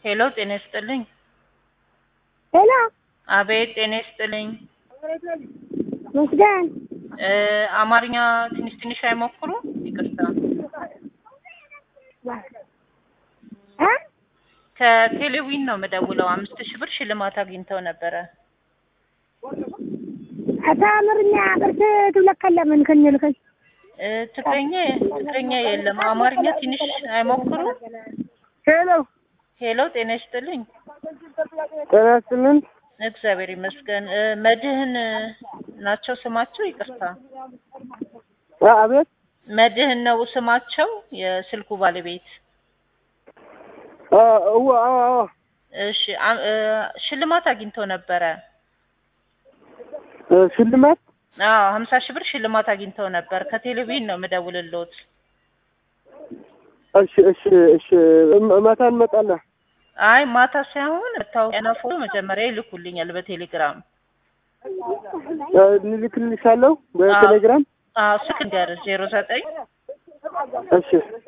ሄሎ ጤና ይስጥልኝ። ሄሎ አቤት ጤና ይስጥልኝ። መስገን እ አማርኛ ትንሽ ትንሽ አይሞክሩ? ይቅርታ እ ከቴሌዊን ነው የምደውለው። አምስት ሺህ ብር ሽልማት አግኝተው ነበረ። አታ አማርኛ ቅርስ ትብለከለምን ከኝልከኝ እ ትግረኛ ትግረኛ የለም። አማርኛ ትንሽ አይሞክሩ? ሄሎ ሄሎ ጤና ይስጥልኝ። ጤና ይስጥልን። እግዚአብሔር ይመስገን። እ መድህን ናቸው ስማቸው? ይቅርታ አ- አቤት መድህን ነው ስማቸው የስልኩ ባለቤት። አ- እዋ አዎ አዎ እሺ አ- እ ሽልማት አግኝተው ነበረ። እ ሽልማት አዎ ሀምሳ ሺህ ብር ሽልማት አግኝተው ነበር። ከቴሌቪዥን ነው የምደውልልዎት። እሺ እሺ እሺ እም- ማታ እንመጣለን። አይ ማታ ሳይሆን መታወቂያና ፎቶ መጀመሪያ ይልኩልኛል በቴሌግራም። እ እንልክልሻለሁ በቴሌግራም። አዎ ስልክ ንገር ዜሮ ዘጠኝ እሺ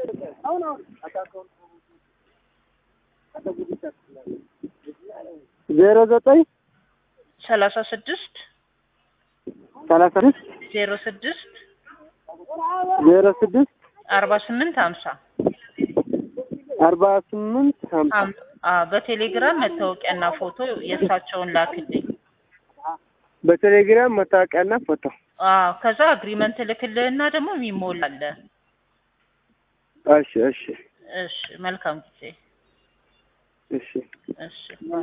ዜሮ ዘጠኝ ሰላሳ ስድስት ሰላሳ ስድስት ዜሮ ስድስት ዜሮ ስድስት አርባ ስምንት ሀምሳ አርባ ስምንት ሀምሳ በቴሌግራም መታወቂያና ፎቶ የእሳቸውን ላክልኝ። በቴሌግራም መታወቂያና ፎቶ። አዎ ከዛ አግሪመንት ልክልህና ደግሞ የሚሞላለ። እሺ እሺ እሺ መልካም ጊዜ። እሺ እሺ